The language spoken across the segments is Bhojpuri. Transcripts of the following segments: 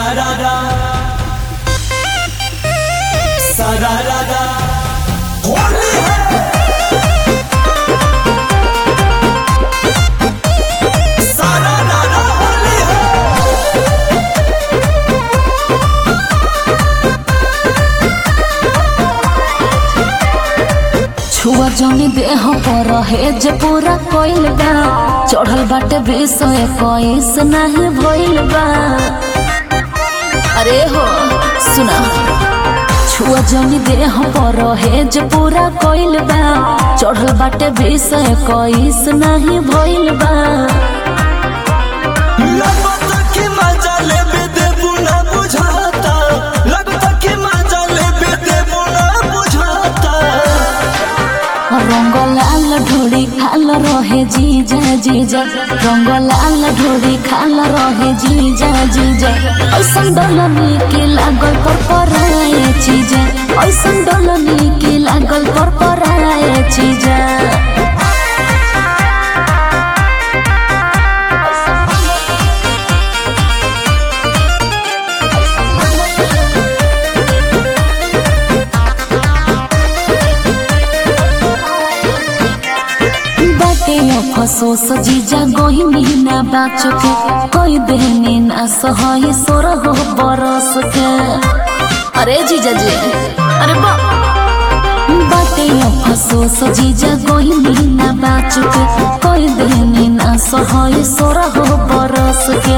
Sararara. Sararara. होली है सारारारा होली है छुआ जनी देह पर है जे पूरा कोइल बा चढ़ल बाटे विषय कोइस नहीं भइल बा अरे हो सुना छुआ जनी देह पर है जे पूरा कोइल बा चढ़ल बाटे विषय कोइस नहीं भइल बा लगता कि मजा लेबे देबू ना बुझाता लगता कि मजा लेबे देबू ना बुझाता रंग लाल ढोड़ी खाल रहे जीजा जीजा रंग लाल ढोड़ी खाल रहे जीजा जीजा ऐसन डलनी के लागल पर पराए चीजा ऐसन डलनी के लागल पर पराए चीजा बाटे अफसोस जीजा गोही महीना बाच के कोई देहनी ना सहय सोर हो बरस के अरे जीजा जी अरे बा बाटे अफसोस जीजा गोही महीना बाच के कोई देहनी ना सहय सोर हो बरस के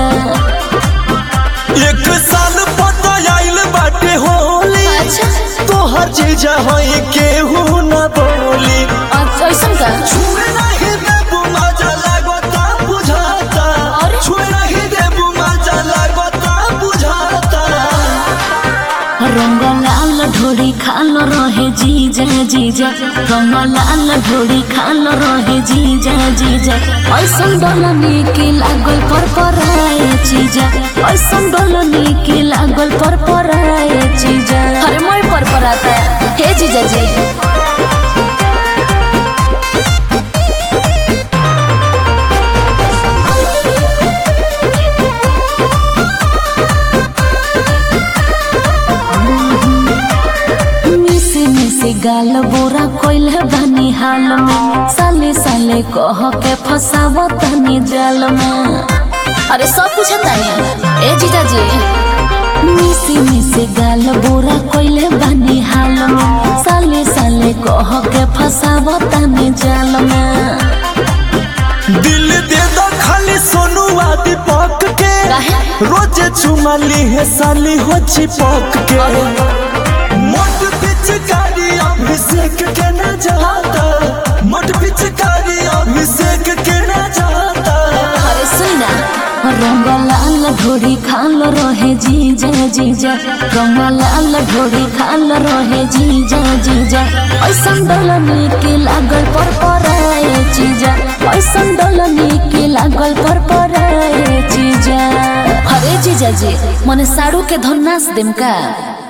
एक साल पता आइल बाटे होली अच्छा तोहर जीजा होई केहू ना बोली अच्छा ऐसन का छुए नहीं देबू मजा लागता बुझाता अरे? छुए नहीं देबू मजा लागता बुझाता रंग लाल ढोड़ी खाल रहे जीजा जीजा रंग लाल ढोड़ी खाल रहे जीजा जीजा ऐसन डलनी के लागल पर पराए चीजा ऐसन डलनी के लागल पर पराए चीजा अरे मैं पर पराता हे जीजा जी मिसे मिसे गाल बोरा कोइल बानी हाल में साले साले कह के फसाव तनी जाल में अरे सब कुछ तानी ए जीजा जी मिसे मिसे गाल बोरा कोइल बानी हाल में साले साले कह के फसाव तनी जाल में दिल दे दो खाली सोनू आदि पक के काहे? रोजे चुमाली है साली हो चिपक के मोट पिचकारी अभिषेक के न जाता मोट पिचकारी अभिषेक के न जाता अरे सुना रंग लाल ढोड़ी खाल रहे जीजा जीजा रंग लाल ढोड़ी खाल रहे जीजा जीजा ऐसन डलनी के लागल पर पराए चीजा ऐसन डलनी के लागल पर पराए चीजा अरे जीजा जी मने साड़ू के धन्नास देम का